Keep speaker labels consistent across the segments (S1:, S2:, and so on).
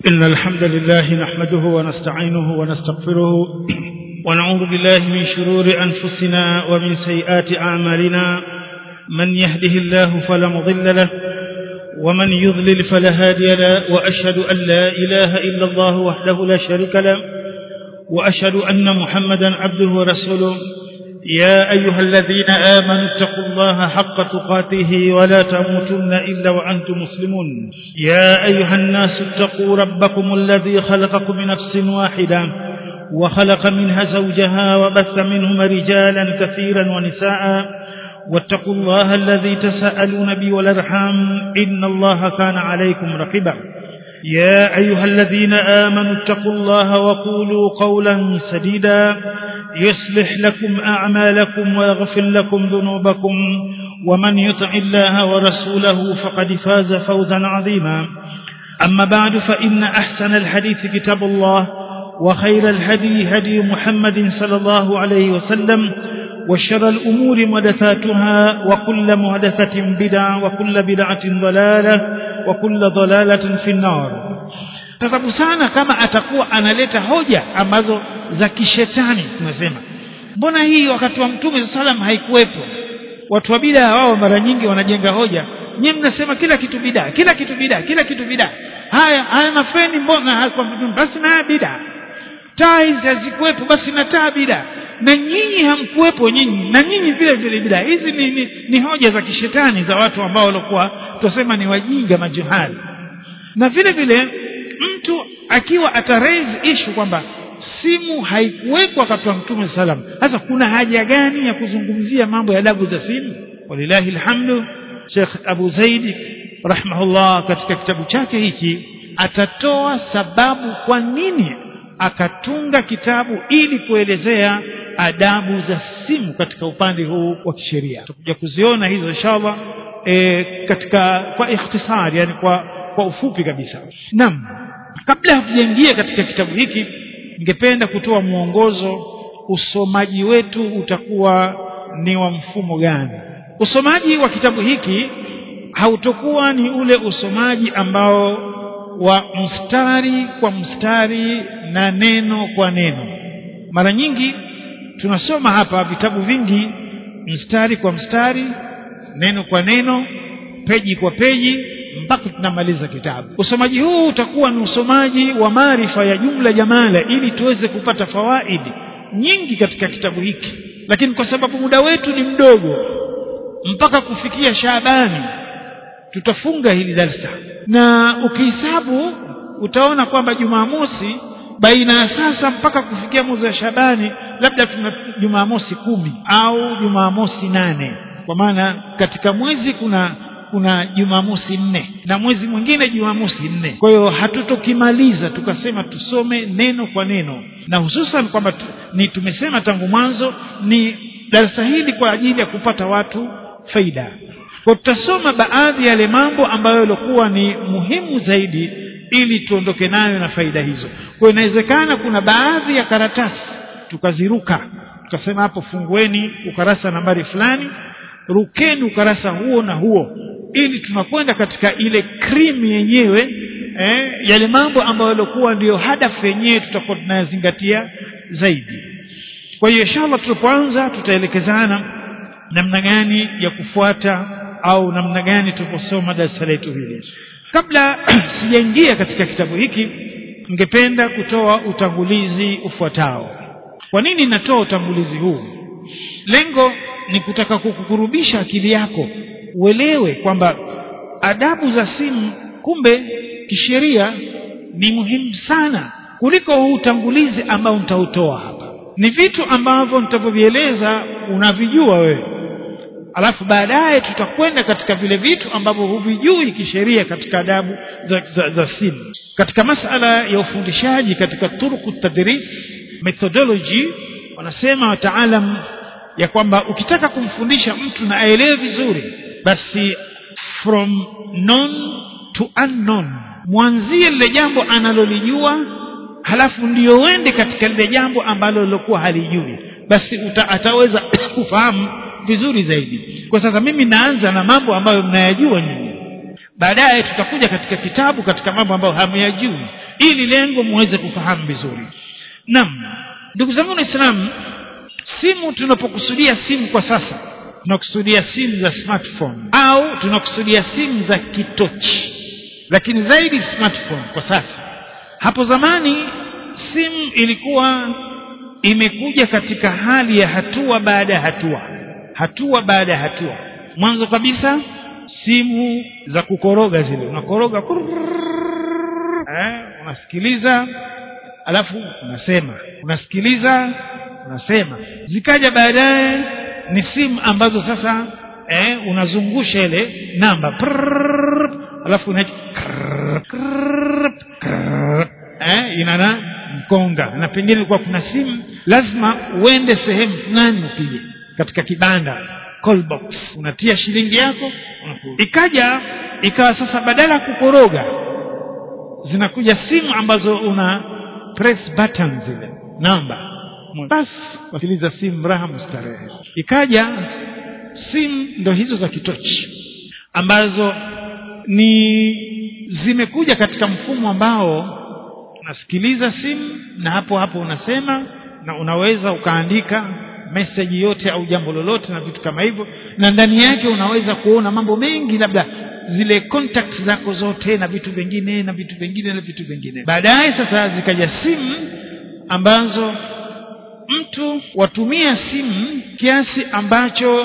S1: إن الحمد لله نحمده ونستعينه ونستغفره ونعوذ بالله من شرور أنفسنا ومن سيئات أعمالنا من يهده الله فلا مضل له ومن يضلل فلا هادي له وأشهد أن لا إله إلا الله وحده لا شريك له وأشهد أن محمدا عبده ورسوله يا أيها الذين آمنوا اتقوا الله حق تقاته ولا تموتن إلا وأنتم مسلمون يا أيها الناس اتقوا ربكم الذي خلقكم من نفس واحدة وخلق منها زوجها وبث منهما رجالا كثيرا ونساء واتقوا الله الذي تساءلون به والأرحام إن الله كان عليكم رقيبا يا أيها الذين آمنوا اتقوا الله وقولوا قولا سديدا يصلح لكم أعمالكم ويغفر لكم ذنوبكم ومن يطع الله ورسوله فقد فاز فوزا عظيما أما بعد فإن أحسن الحديث كتاب الله وخير الهدي هدي محمد صلى الله عليه وسلم وشر الأمور محدثاتها وكل محدثة بدعة وكل بدعة ضلالة وكل ضلالة في النار sababu sana kama atakuwa analeta hoja ambazo za kishetani tunasema mbona hii wakati wa mtume salam haikuwepo watu wa bidaa wao mara nyingi wanajenga hoja nyinyi mnasema kila kitu bidaa kila kitu bidaa kila kitu bidaa haya haya mafeni mbona kwa mtume basi na bidaa taa hizi hazikuwepo basi na taa bidaa na nyinyi hamkuwepo nyinyi na nyinyi vile vile bidaa hizi ni, ni, ni hoja za kishetani za watu ambao walikuwa tunasema ni wajinga majuhali na vile vile mtu akiwa ata raise issue kwamba simu haikuwekwa wakati wa mtume salam sasa kuna haja gani ya kuzungumzia mambo ya adabu za simu walillahi alhamdu Sheikh Abu Zaid rahimahullah katika kitabu chake hiki atatoa sababu kwa nini akatunga kitabu ili kuelezea adabu za simu katika upande huu wa kisheria tutakuja kuziona hizo inshallah e, katika kwa ikhtisari yani kwa kwa ufupi kabisa naam kabla hatujaingia katika kitabu hiki ningependa kutoa mwongozo usomaji wetu utakuwa ni wa mfumo gani usomaji wa kitabu hiki hautokuwa ni ule usomaji ambao wa mstari kwa mstari na neno kwa neno mara nyingi tunasoma hapa vitabu vingi mstari kwa mstari neno kwa neno peji kwa peji mpaka tunamaliza kitabu usomaji huu utakuwa ni usomaji wa maarifa ya jumla jamala ili tuweze kupata fawaidi nyingi katika kitabu hiki lakini kwa sababu muda wetu ni mdogo mpaka kufikia Shaabani tutafunga hili darsa na ukihesabu utaona kwamba Jumamosi baina ya sasa mpaka kufikia mwezi wa Shabani labda tuna Jumamosi kumi au Jumamosi nane kwa maana katika mwezi kuna kuna Jumamosi nne na mwezi mwingine Jumamosi nne. Kwa hiyo hatutokimaliza tukasema tusome neno kwa neno, na hususan kwamba ni tumesema tangu mwanzo ni darasa hili kwa ajili ya kupata watu faida. Kwa tutasoma baadhi ya yale mambo ambayo yalikuwa ni muhimu zaidi ili tuondoke nayo na faida hizo. Kwa hiyo inawezekana kuna baadhi ya karatasi tukaziruka, tukasema hapo fungueni ukarasa nambari fulani, rukeni ukarasa huo na huo ili tunakwenda katika ile krimu yenyewe eh, yale mambo ambayo yalikuwa ndiyo hadafu yenyewe tutakuwa tunayazingatia zaidi kwa hiyo inshallah tulipoanza tutaelekezana namna gani ya kufuata au namna gani tuliposoma darasa letu hili kabla sijaingia katika kitabu hiki ningependa kutoa utangulizi ufuatao kwa nini natoa utangulizi huu lengo ni kutaka kukukurubisha akili yako uelewe kwamba adabu za simu kumbe kisheria ni muhimu sana kuliko huu utangulizi ambao nitautoa hapa ni vitu ambavyo nitavyovieleza unavijua wewe alafu baadaye tutakwenda katika vile vitu ambavyo huvijui kisheria katika adabu za, za, za simu katika masala ya ufundishaji katika turku tadris methodology wanasema wataalam ya kwamba ukitaka kumfundisha mtu na aelewe vizuri basi from known to unknown mwanzie lile jambo analolijua halafu ndio uende katika lile jambo ambalo lilokuwa halijui basi uta, ataweza kufahamu vizuri zaidi kwa sasa mimi naanza na mambo ambayo mnayajua nyinyi baadaye tutakuja katika kitabu katika mambo ambayo hamyajui ili lengo muweze kufahamu vizuri naam ndugu zangu waislamu simu tunapokusudia simu kwa sasa tunakusudia simu za smartphone au tunakusudia simu za kitochi lakini zaidi smartphone kwa sasa hapo zamani simu ilikuwa imekuja katika hali ya hatua baada ya hatua hatua baada ya hatua mwanzo kabisa simu za kukoroga zile unakoroga eh, unasikiliza alafu unasema unasikiliza unasema zikaja baadaye ni simu ambazo sasa eh, unazungusha ile namba prrrr, alafu una eh, inana mkonga na pengine ilikuwa kuna simu lazima uende sehemu fulani upige katika kibanda call box unatia shilingi yako ikaja ikawa sasa badala ya kukoroga zinakuja simu ambazo una press button zile namba basi wasikiliza simu raha mustarehe ikaja simu ndo hizo za kitochi ambazo ni zimekuja katika mfumo ambao unasikiliza simu na hapo hapo unasema na unaweza ukaandika meseji yote au jambo lolote na vitu kama hivyo na ndani yake unaweza kuona mambo mengi labda zile contacts zako zote na vitu vingine na vitu vingine na vitu vingine baadaye sasa zikaja simu ambazo mtu watumia simu kiasi ambacho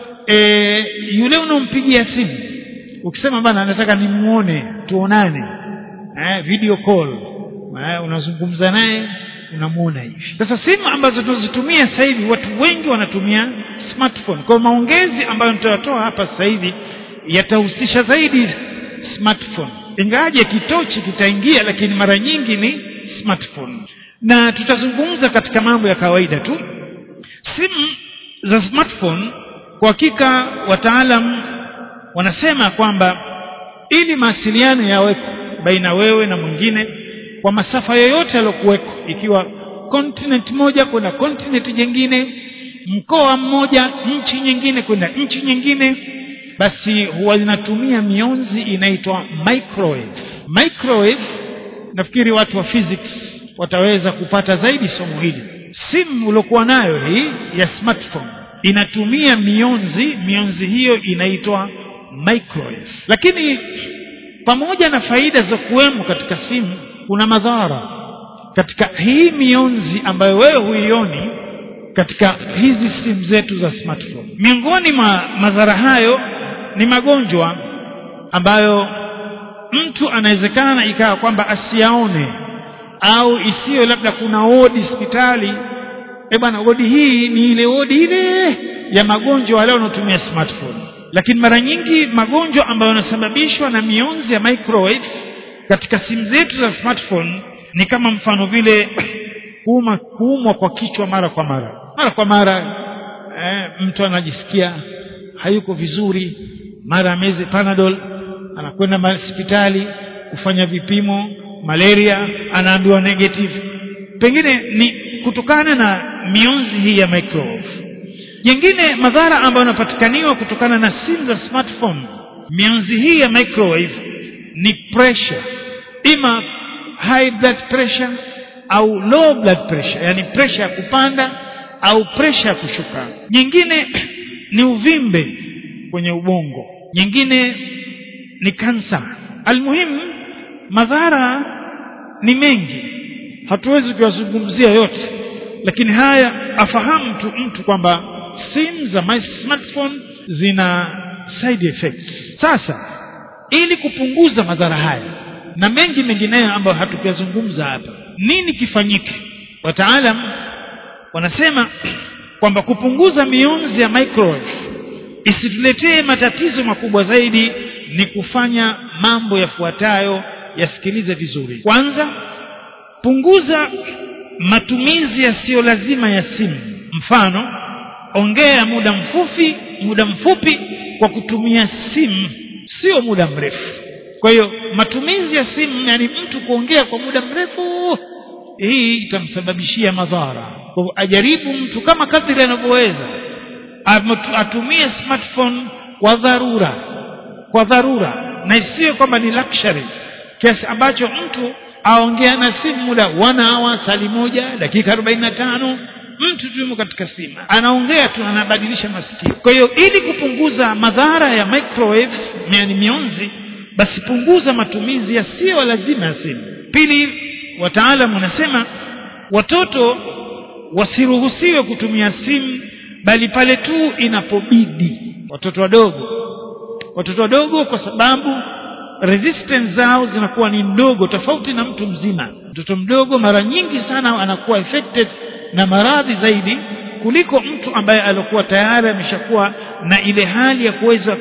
S1: e, yule unaompigia simu ukisema bana nataka nimuone tuonane eh, video call eh, unazungumza naye unamuona hivi sasa simu ambazo tunazitumia sasa hivi watu wengi wanatumia smartphone kwa maongezi ambayo nitayatoa hapa sasa hivi yatahusisha zaidi smartphone ingawaje kitochi kitaingia lakini mara nyingi ni smartphone na tutazungumza katika mambo ya kawaida tu simu za smartphone kwa hakika wataalam wanasema kwamba ili mawasiliano yaweko baina wewe na mwingine kwa masafa yoyote yaliyokuweko ikiwa continent moja kwenda continent nyingine mkoa mmoja nchi nyingine kwenda nchi nyingine basi huwa zinatumia mionzi inaitwa microwave microwave nafikiri watu wa physics wataweza kupata zaidi somo hili simu uliokuwa nayo hii ya smartphone inatumia mionzi mionzi hiyo inaitwa microwave lakini pamoja na faida za kuwemo katika simu kuna madhara katika hii mionzi ambayo wewe huioni katika hizi simu zetu za smartphone miongoni mwa madhara hayo ni magonjwa ambayo mtu anawezekana ikawa kwamba asiyaone au isiyo labda kuna wodi hospitali eh bwana wodi hii ni ile wodi ile ya magonjwa wale wanaotumia smartphone lakini mara nyingi magonjwa ambayo yanasababishwa na mionzi ya microwave katika simu zetu za smartphone ni kama mfano vile kuuma kuumwa kwa kichwa mara kwa mara mara kwa mara eh, mtu anajisikia hayuko vizuri mara ameze panadol anakwenda hospitali kufanya vipimo malaria anaambiwa negative pengine ni kutokana na mionzi hii ya microwave jingine madhara ambayo yanapatikaniwa kutokana na simu za smartphone mionzi hii ya microwave ni pressure ima high blood pressure au low blood pressure yani pressure ya kupanda au pressure ya kushuka nyingine ni uvimbe kwenye ubongo nyingine ni kansa almuhimu madhara ni mengi hatuwezi kuyazungumzia yote lakini haya afahamu tu mtu kwamba simu za my smartphone zina side effects sasa ili kupunguza madhara haya na mengi mengineyo ambayo hatukuyazungumza hapa nini kifanyike wataalam wanasema kwamba kupunguza mionzi ya microwave isituletee matatizo makubwa zaidi ni kufanya mambo yafuatayo yasikilize vizuri kwanza punguza matumizi yasiyo lazima ya simu mfano ongea muda mfupi muda mfupi kwa kutumia simu sio muda mrefu kwa hiyo matumizi ya simu yani mtu kuongea kwa muda mrefu hii itamsababishia madhara kwa hivyo ajaribu mtu kama kadri anavyoweza atumie smartphone kwa dharura kwa dharura na isiwe kwamba ni luxury kiasi ambacho mtu aongea na simu muda wana hawa sali moja dakika arobaini na tano mtu tu yumo katika simu anaongea tu anabadilisha masikio kwa hiyo ili kupunguza madhara ya microwave yani mionzi basi punguza matumizi yasiyo lazima ya simu pili wataalamu wanasema watoto wasiruhusiwe kutumia simu bali pale tu inapobidi watoto wadogo watoto wadogo kwa sababu resistance zao zinakuwa ni ndogo tofauti na mtu mzima mtoto mdogo mara nyingi sana anakuwa affected na maradhi zaidi kuliko mtu ambaye alikuwa tayari ameshakuwa na ile hali ya kuweza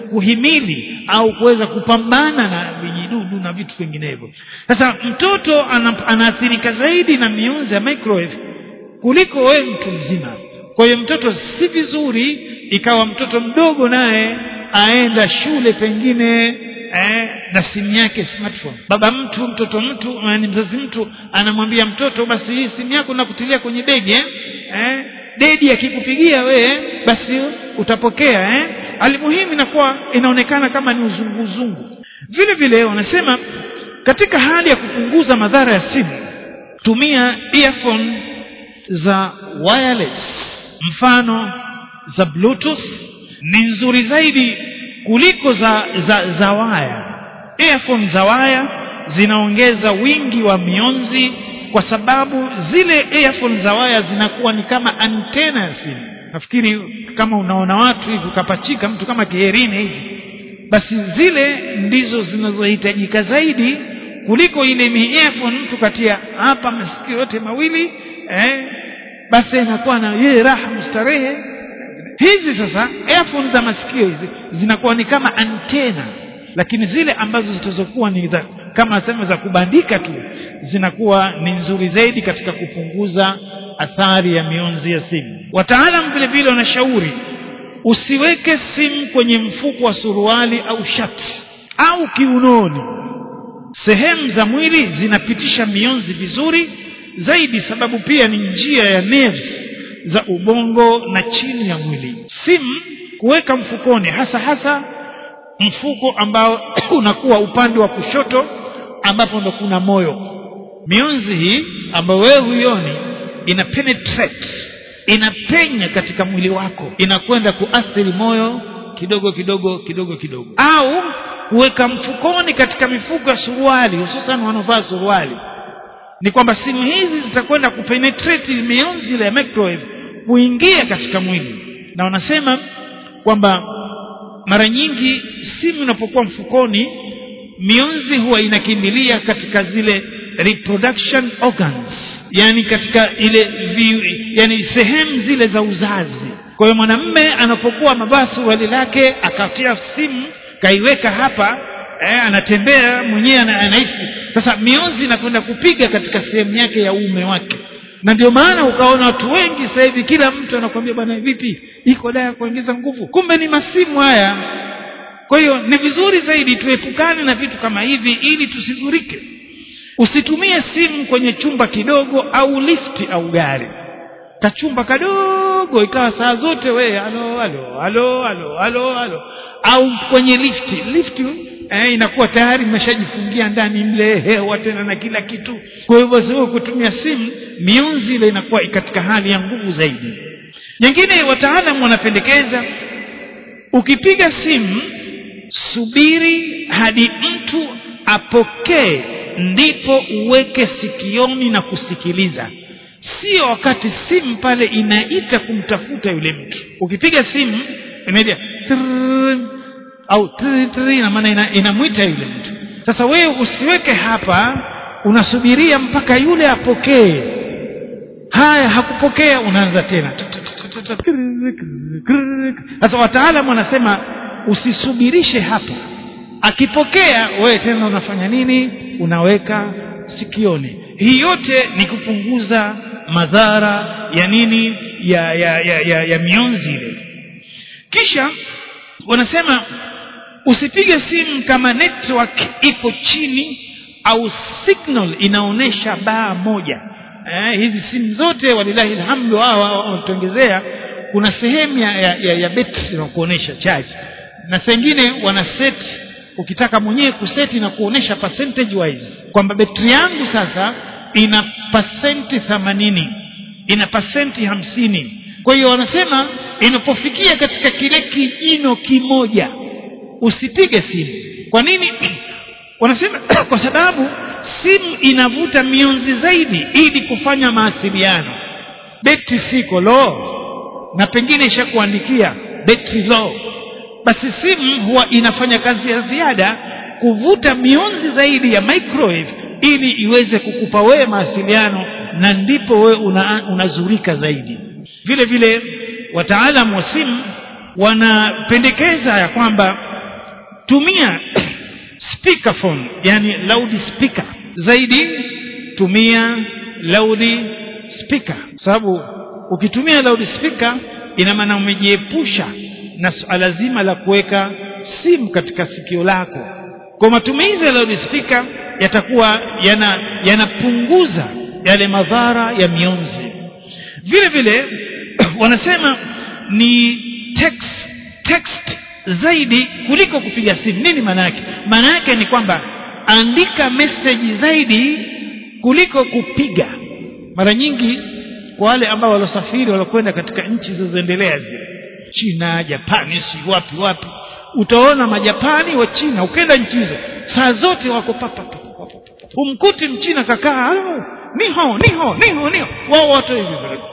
S1: kuhimili au kuweza kupambana na vijidudu na vitu vinginevyo sasa mtoto anaathirika zaidi na mionzi ya microwave kuliko wewe mtu mzima kwa hiyo mtoto si vizuri ikawa mtoto mdogo naye aenda shule pengine eh, na simu yake smartphone baba mtu mtoto mtu ni mzazi mtu anamwambia mtoto basi hii simu yako nakutilia kwenye begi eh? Eh, dedi akikupigia wewe basi utapokea eh? alimuhimu inakuwa inaonekana kama ni uzunguzungu vile vile wanasema katika hali ya kupunguza madhara ya simu tumia earphone za wireless mfano za bluetooth ni nzuri zaidi kuliko za za, za waya earphone za waya zinaongeza wingi wa mionzi kwa sababu zile earphone za waya zinakuwa ni kama antena ya simu nafikiri kama unaona watu hivi ukapachika mtu kama kiherini hivi basi zile ndizo zinazohitajika zaidi kuliko ile ni earphone mtu katia hapa masikio yote mawili eh, basi inakuwa na yeye raha mustarehe hizi sasa earphone za masikio hizi zinakuwa ni kama antena lakini zile ambazo zitazokuwa ni za kama sema za kubandika tu zinakuwa ni nzuri zaidi katika kupunguza athari ya mionzi ya simu wataalam vile vile wanashauri usiweke simu kwenye mfuko wa suruali au shati au kiunoni sehemu za mwili zinapitisha mionzi vizuri zaidi sababu pia ni njia ya nerves za ubongo na chini ya mwili simu kuweka mfukoni hasa hasa mfuko ambao unakuwa upande wa kushoto ambapo ndo kuna moyo mionzi hii ambayo wewe huioni ina penetrate inapenya katika mwili wako inakwenda kuathiri moyo kidogo kidogo kidogo kidogo au kuweka mfukoni katika mifuko ya suruali hususan wanaovaa suruali ni kwamba simu hizi zitakwenda kupenetrate mionzi ile ya microwave kuingia katika mwili na wanasema kwamba mara nyingi simu inapokuwa mfukoni mionzi huwa inakimbilia katika zile reproduction organs yani katika ile vi, yani sehemu zile za uzazi kwa hiyo mwanamme anapokuwa amevaa suruali lake akatia simu kaiweka hapa eh, anatembea mwenyewe anahisi sasa mionzi inakwenda kupiga katika sehemu yake ya uume wake na ndio maana ukaona watu wengi sasa hivi kila mtu anakwambia bwana vipi iko dawa ya kuongeza nguvu kumbe ni masimu haya kwa hiyo ni vizuri zaidi tuepukane na vitu kama hivi ili tusidhurike usitumie simu kwenye chumba kidogo au lifti au gari kachumba kadogo ikawa saa zote wee halo halo halo halo halo halo au kwenye lifti lifti eh, inakuwa tayari imeshajifungia ndani mle hewa tena na kila kitu kwa hivyo basi wewe kutumia simu mionzi ile inakuwa katika hali ya nguvu zaidi nyingine wataalamu wanapendekeza ukipiga simu subiri hadi mtu apokee ndipo uweke sikioni na kusikiliza sio wakati simu pale inaita kumtafuta yule mtu ukipiga simu imeja au tri, tri, ina maana ina, inamwita yule mtu sasa wewe usiweke hapa unasubiria mpaka yule apokee haya hakupokea unaanza tena sasa wataalamu wanasema usisubirishe hapo akipokea wewe tena unafanya nini unaweka sikioni hii yote ni kupunguza madhara ya nini ya ya ya, ya, ya mionzi ile kisha wanasema usipige simu kama network ipo chini au signal inaonyesha baa moja eh, hizi simu zote walilahi alhamdu hawa wanatuongezea kuna sehemu ya, ya, ya, ya betri na kuonyesha charge na sengine wana set ukitaka mwenyewe kuseti na kuonesha percentage wise kwamba betri yangu sasa ina pasenti themanini ina pasenti hamsini kwa hiyo wanasema inapofikia katika kile kijino kimoja usipige simu kwa nini wanasema kwa sababu simu inavuta mionzi zaidi ili kufanya mawasiliano betri siko low na pengine ishakuandikia betri low basi simu huwa inafanya kazi ya ziada kuvuta mionzi zaidi ya microwave ili iweze kukupa wewe mawasiliano na ndipo wewe una, unazurika zaidi vile vile wataalamu wa simu wanapendekeza ya kwamba tumia speakerphone yani loud speaker zaidi tumia loud speaker sababu ukitumia loud speaker ina maana umejiepusha na suala zima la kuweka simu katika sikio lako kwa matumizi ya loud speaker yatakuwa yana yanapunguza yale madhara ya mionzi vile vile wanasema ni text text zaidi kuliko kupiga simu nini maana yake maana yake ni kwamba andika message zaidi kuliko kupiga mara nyingi kwa wale ambao walosafiri walokwenda katika nchi zilizoendelea zile china japani si wapi wapi utaona majapani wa china ukenda nchi hizo saa zote wako papa humkuti mchina kakaa niho niho niho niho wao watu hivi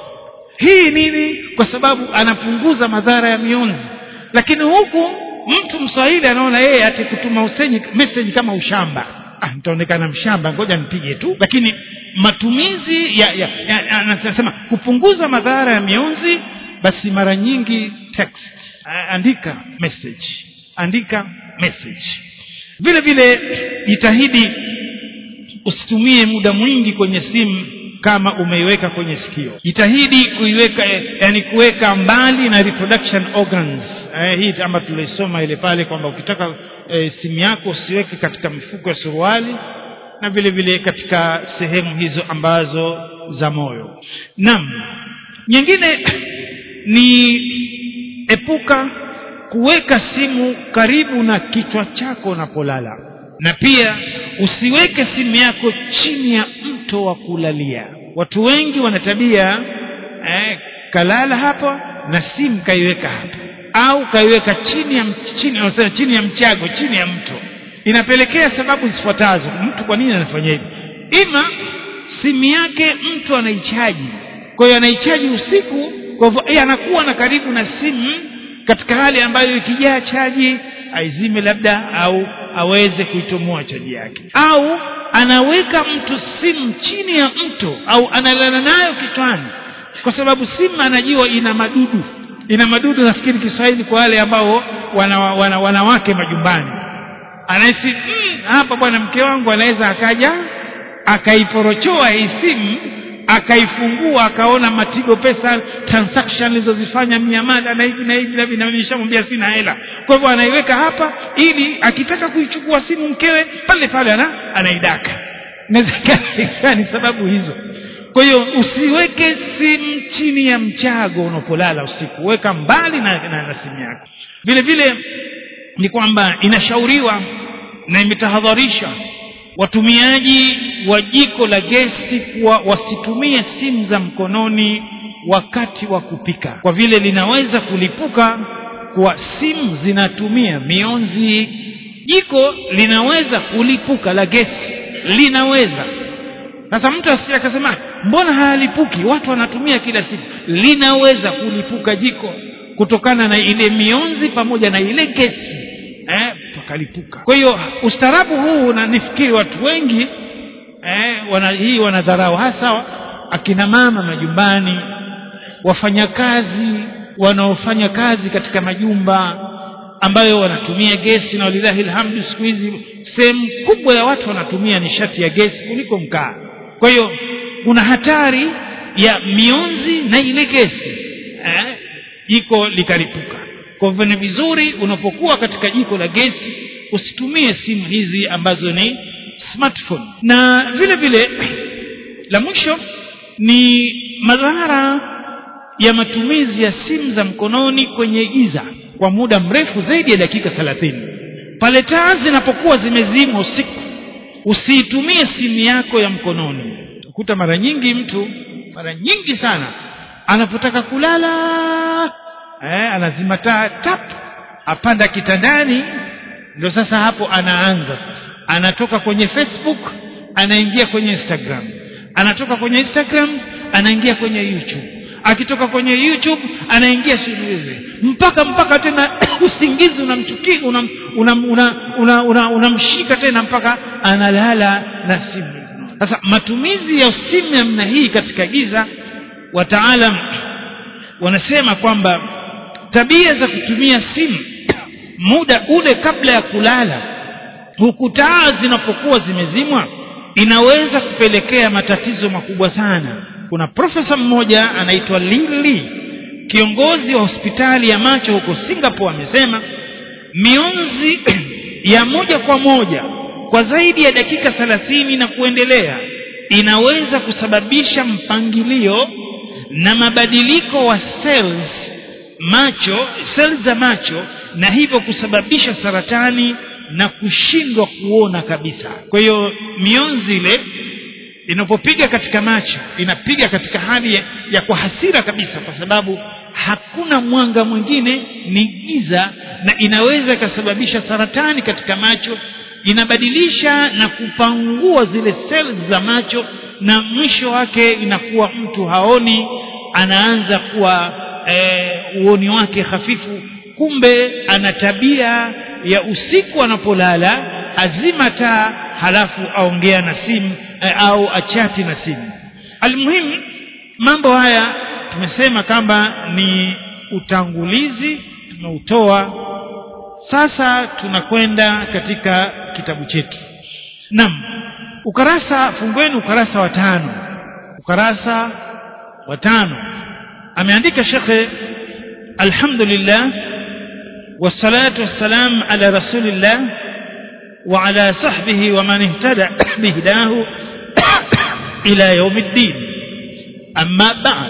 S1: hii nini kwa sababu anapunguza madhara ya mionzi lakini huku mtu mswahili anaona yeye ati kutuma usenyi message kama ushamba ah, nitaonekana mshamba ngoja nipige tu lakini matumizi ya, ya, ya, ya anasema kupunguza madhara ya mionzi basi mara nyingi text andika message andika message vile vile jitahidi usitumie muda mwingi kwenye simu kama umeiweka kwenye sikio jitahidi kuiweka yani kuweka mbali na reproduction organs eh, hii ama tulisoma ile pale kwamba ukitaka eh, simu yako usiweke katika mifuko ya suruali na vile vile katika sehemu hizo ambazo za moyo naam nyingine ni epuka kuweka simu karibu na kichwa chako unapolala na pia usiweke simu yako chini ya mto wa kulalia watu wengi wana tabia eh, kalala hapa na simu kaiweka hapa au kaiweka chini ya chini, chini, chini ya mchago chini ya mto inapelekea sababu zifuatazo mtu kwa nini anafanya hivi ima simu yake mtu anaichaji kwa hiyo anaichaji usiku kwa hivyo yeye anakuwa na karibu na simu katika hali ambayo ikijaa chaji aizime labda au aweze kuitomoa chaji yake au anaweka mtu simu chini ya mto au analala nayo kichwani kwa sababu simu anajua ina madudu ina madudu nafikiri kiswahili kwa wale ambao wana, wana, wanawake majumbani anahisi mm, hapa bwana mke wangu anaweza akaja akaiporochoa hii simu akaifungua akaona matigo pesa transaction alizozifanya miamala na hivi na hivi na hivi na nishamwambia sina hela kwa hivyo anaiweka hapa ili akitaka kuichukua simu mkewe pale pale ana anaidaka inawezekana ni sababu hizo kwa hiyo usiweke simu chini ya mchago unapolala usiku weka mbali na, na, na simu yako vile vile ni kwamba inashauriwa na imetahadharisha watumiaji wa jiko la gesi kuwa wasitumie simu za mkononi wakati wa kupika kwa vile linaweza kulipuka kwa simu zinatumia mionzi jiko linaweza kulipuka la gesi linaweza sasa mtu asije akasema mbona hayalipuki watu wanatumia kila siku linaweza kulipuka jiko kutokana na ile mionzi pamoja na ile gesi eh, pakalipuka kwa hiyo ustaarabu huu na nifikiri watu wengi eh, wana, hii wanadharau hasa akina mama majumbani wafanyakazi wanaofanya kazi katika majumba ambayo wanatumia gesi na walilahi alhamdu siku hizi sehemu kubwa ya watu wanatumia nishati ya gesi kuliko mkaa kwa hiyo kuna hatari ya mionzi na ile gesi eh, jiko likalipuka kwa hivyo ni vizuri unapokuwa katika jiko la gesi usitumie simu hizi ambazo ni smartphone na vile vile la mwisho ni madhara ya matumizi ya simu za mkononi kwenye giza kwa muda mrefu zaidi ya dakika thelathini pale taa zinapokuwa zimezimwa usiku usiitumie simu yako ya mkononi kuta mara nyingi mtu mara nyingi sana anapotaka kulala eh, anazima taa tap apanda kitandani ndio sasa hapo anaanza sasa anatoka kwenye facebook anaingia kwenye instagram anatoka kwenye instagram anaingia kwenye youtube akitoka kwenye youtube anaingia simulizi mpaka mpaka tena usingizi unamchukia unamshika una, una, una, una, una tena mpaka analala na simu sasa matumizi ya simu namna hii katika giza wataalam wanasema kwamba tabia za kutumia simu muda ule kabla ya kulala huku taa zinapokuwa zimezimwa inaweza kupelekea matatizo makubwa sana kuna profesa mmoja anaitwa Ling Lee kiongozi wa hospitali ya macho huko Singapore amesema mionzi ya moja kwa moja kwa zaidi ya dakika thelathini na kuendelea inaweza kusababisha mpangilio na mabadiliko wa cells macho cells za macho na hivyo kusababisha saratani na kushindwa kuona kabisa kwa hiyo mionzi ile inapopiga katika macho inapiga katika hali ya, ya kwa hasira kabisa kwa sababu hakuna mwanga mwingine ni giza na inaweza ikasababisha saratani katika macho inabadilisha na kupangua zile cells za macho na mwisho wake inakuwa mtu haoni anaanza kuwa e, uoni wake hafifu kumbe ana tabia ya usiku anapolala azima taa halafu aongea na simu e, au achati na simu almuhimu mambo haya tumesema kwamba ni utangulizi tumeutoa sasa tunakwenda katika kitabu chetu naam ukarasa fungueni ukarasa wa tano ukarasa wa tano ameandika shekhe alhamdulillah wassalatu wassalam ala rasulillah وعلى صحبه ومن اهتدى بهداه إلى يوم الدين أما بعد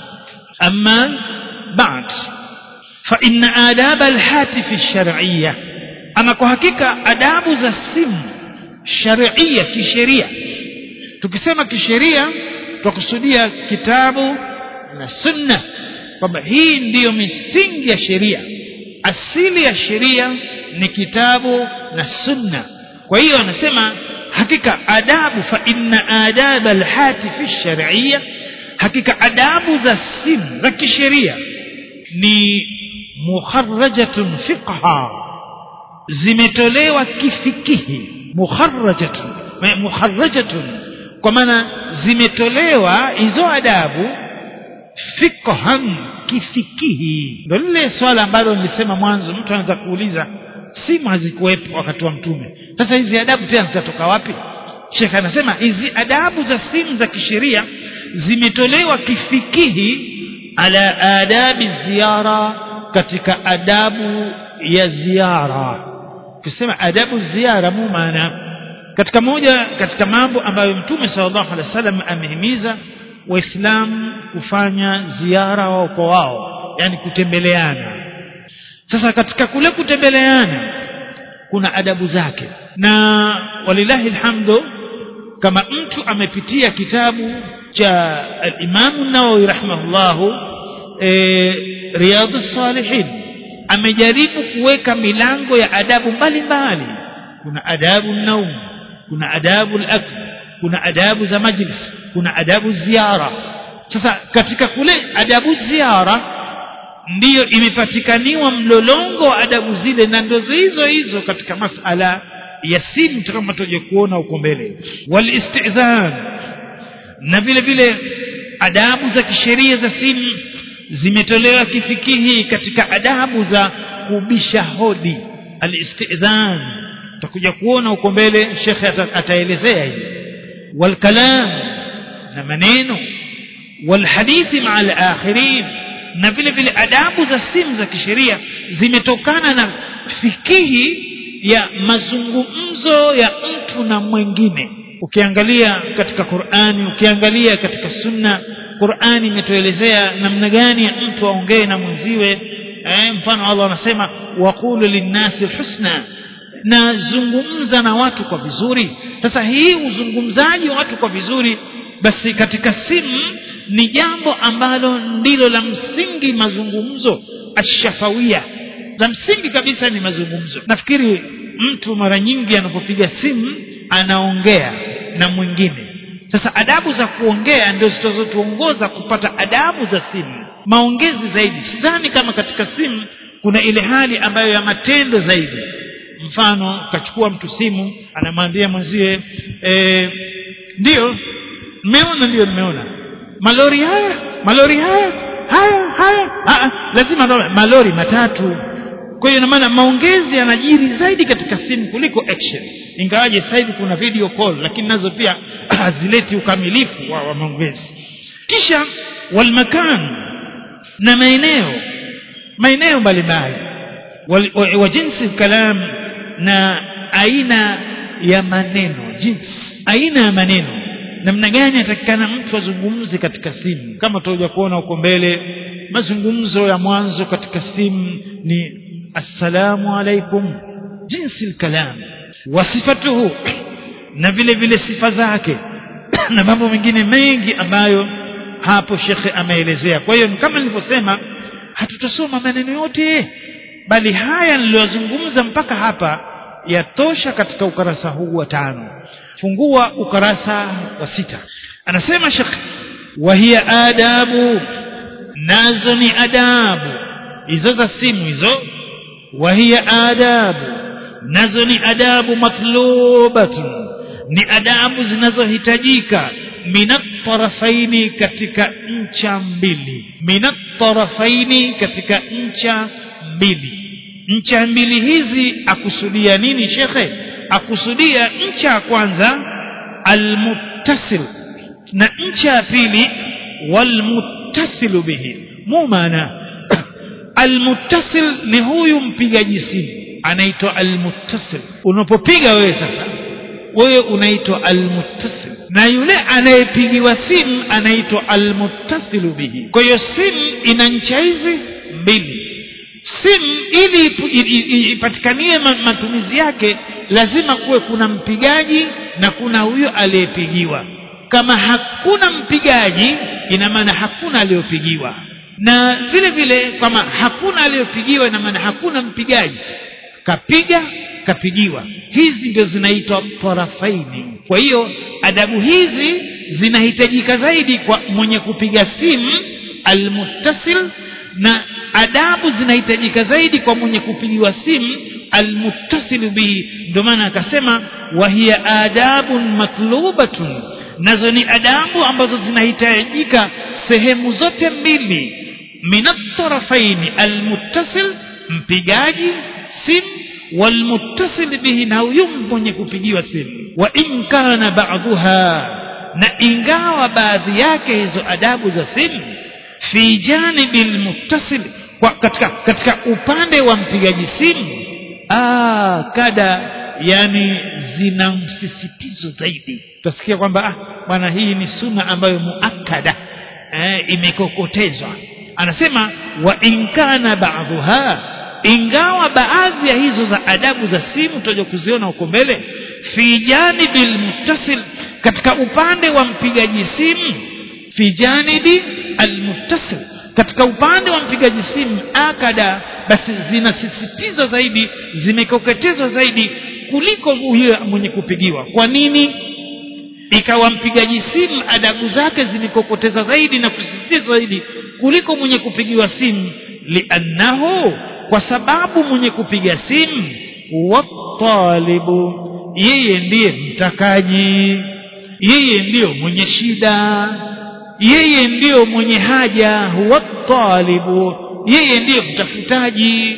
S1: أما بعد فإن آداب الهاتف الشرعية أما كحقيقة آداب ذا السم شرعية كشريعة tukisema kisheria twakusudia kitabu na sunna kwamba hii ndiyo misingi ya sheria asili ya sheria ni kitabu na sunna kwa hiyo anasema hakika adabu fa inna adaba alhatifi shar'iyya hakika adabu za simu za kisheria ni mukharrajatun fiqha zimetolewa kifikihi mukharrajatun mukharrajatun kwa maana zimetolewa hizo adabu fiqhan kifikihi ndio lile swala ambalo nilisema mwanzo mtu anaweza kuuliza simu hazikuwepo wakati wa mtume sasa hizi adabu tena zitatoka wapi shekh anasema hizi adabu za simu za kisheria zimetolewa kifikihi ala adabi ziara katika adabu ya ziara kusema adabu ziara mu maana katika moja katika mambo ambayo mtume sallallahu alaihi wasallam amehimiza waislamu kufanya ziara wao kwa wao yani kutembeleana sasa katika kule kutembeleana kuna adabu zake na walillahi alhamdu kama mtu amepitia kitabu cha al-Imam Nawawi rahimahullahu e, Riyadhus Salihin amejaribu kuweka milango ya adabu mbalimbali kuna adabu naum kuna adabu al-akl kuna adabu za majlis kuna adabu ziara sasa katika kule adabu ziara ndiyo imepatikaniwa mlolongo wa adabu zile na ndo hizo hizo katika masala ya simu kama tuje kuona huko mbele walistizan na vile vile adabu za kisheria za simu zimetolewa kifikihi katika adabu za kubisha hodi alistizan tutakuja kuona huko mbele shekhe ataelezea hili walkalam na maneno walhadithi maa alakhirin na vile vile adabu za simu za kisheria zimetokana na fikihi ya mazungumzo ya mtu na mwingine ukiangalia katika Qur'ani ukiangalia katika sunna Qur'ani imetuelezea namna gani ya mtu aongee na mwenziwe eh, mfano Allah anasema waqulu linnasi husna na zungumza na watu kwa vizuri sasa hii uzungumzaji wa watu kwa vizuri basi katika simu ni jambo ambalo ndilo la msingi mazungumzo ashafawia la msingi kabisa ni mazungumzo nafikiri mtu mara nyingi anapopiga simu anaongea na mwingine sasa adabu za kuongea ndio zitazotuongoza kupata adabu za simu maongezi zaidi sidhani kama katika simu kuna ile hali ambayo ya matendo zaidi mfano kachukua mtu simu anamwambia mwenzie e, ndiyo mmeona ndiyo nimeona malori haya malori haya haya haya Aa, lazima ndo malori matatu kwa hiyo maana maongezi yanajiri zaidi katika simu kuliko action ingawaje sasa hivi kuna video call lakini nazo pia hazileti ukamilifu wa, wa maongezi kisha walmakan na maeneo maeneo mbalimbali wa, wa jinsi kalam na aina ya maneno jinsi aina ya maneno namna gani atakikana mtu azungumze katika simu kama tutakuja kuona huko mbele mazungumzo ya mwanzo katika simu ni assalamu alaikum jinsi lkalam wasifatuhu na vile vile sifa zake na mambo mengine mengi ambayo hapo shekhe ameelezea kwa hiyo kama nilivyosema hatutasoma maneno yote bali haya niliyozungumza mpaka hapa yatosha katika ukarasa huu wa tano fungua ukarasa wa sita anasema shekhe wahiya adabu nazo ni adabu hizo za simu hizo wahiya adabu nazo ni adabu matlubatun ni adabu zinazohitajika minatarafaini katika ncha mbili minatarafaini katika ncha mbili ncha mbili hizi akusudia nini shekhe akusudia ncha ya kwanza almuttasil na ncha ya pili walmuttasilu bihi mu maana almuttasil ni huyu mpigaji simu anaitwa almuttasil unapopiga wewe sasa wewe unaitwa almuttasil na yule anayepigiwa simu anaitwa almuttasilu bihi kwa hiyo simu ina ncha hizi mbili simu ili ipatikanie matumizi yake lazima kuwe kuna mpigaji na kuna huyo aliyepigiwa kama hakuna mpigaji ina maana hakuna aliyopigiwa na vile vile kama hakuna aliyopigiwa ina maana hakuna mpigaji kapiga kapigiwa hizi ndio zinaitwa tarafaini kwa hiyo adabu hizi zinahitajika zaidi kwa mwenye kupiga simu almuttasil na adabu zinahitajika zaidi kwa mwenye kupigiwa simu almuttasilu bihi ndio maana akasema wahiya adabun matlubatun nazo ni adabu ambazo zinahitajika sehemu zote mbili minatarafaini almuttasil mpigaji simu walmuttasil bihi na huyu mwenye kupigiwa simu wa in kana ba'dhuha na ingawa baadhi yake hizo adabu za simu fi janibi almuttasil kwa katika, katika upande wa mpigaji simu ah, kada yani zina msisitizo zaidi utasikia kwamba ah, bwana hii ni suna ambayo muakada eh, imekokotezwa anasema wa inkana baadhuha ingawa baadhi ya hizo za adabu za simu tutaja kuziona huko mbele fi janibi almuttasil katika upande wa mpigaji simu fi janibi almuttasil katika upande wa mpigaji simu akada basi zinasisitizwa zaidi zimekoketezwa zaidi kuliko huyo mwenye kupigiwa kwa nini ikawa mpigaji simu adabu zake zimekokoteza zaidi na kusisitizwa zaidi kuliko mwenye kupigiwa simu liannahu kwa sababu mwenye kupiga simu watalibu yeye ndiye mtakaji yeye ndiyo mwenye shida yeye ndiyo mwenye haja huwa talibu yeye ndiyo mtafutaji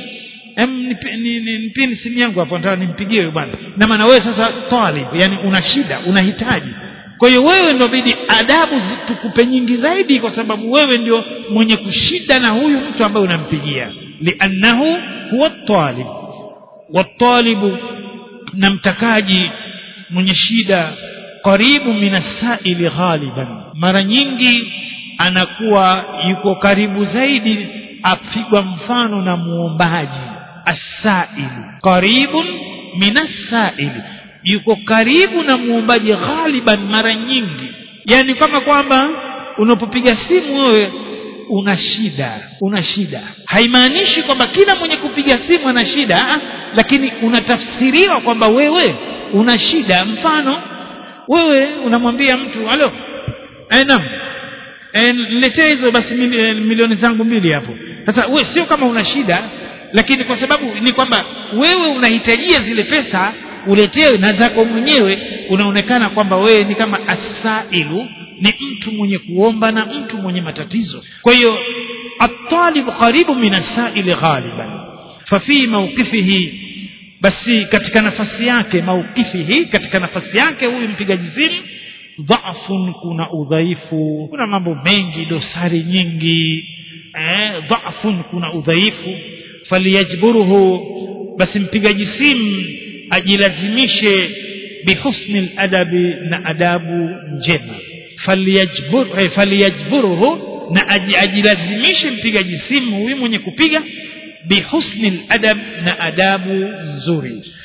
S1: nipeni simu yangu hapo nataka nimpigie huyo bwana na maana wewe sasa talib yani una shida unahitaji kwa hiyo wewe ndio bidi adabu tukupe nyingi zaidi kwa sababu wewe ndio mwenye kushida na huyu mtu ambaye unampigia liannahu huwa talib watalibu na mtakaji mwenye shida karibu minasaili ghaliban mara nyingi anakuwa yuko karibu zaidi apigwa mfano na muombaji asailu qaribun minasaili yuko karibu na muombaji ghaliban mara nyingi yani kama kwamba unapopiga simu wewe una shida una shida haimaanishi kwamba kila mwenye kupiga simu ana shida ah, lakini unatafsiriwa kwamba wewe una shida mfano wewe unamwambia mtu halo eh, naam eh, niletee hizo basi mili, eh, milioni zangu mbili hapo sasa we sio kama una shida lakini kwa sababu ni kwamba wewe unahitajia zile pesa uletewe na zako mwenyewe unaonekana kwamba wewe ni kama asailu ni mtu mwenye kuomba na mtu mwenye matatizo kwa hiyo atalibu qaribu min asaili ghaliban fafi mauqifihi basi katika nafasi yake mauqifihi katika nafasi yake huyu mpigaji simu dhafun kuna udhaifu kuna mambo mengi dosari nyingi eh, dhafun kuna udhaifu faliyajburuhu basi mpigaji simu ajilazimishe bihusni ladabi na adabu njema faliyajbur, eh, faliyajburuhu na ajilazimishe mpigaji simu huyu mwenye kupiga bihusni ladab na adabu nzuri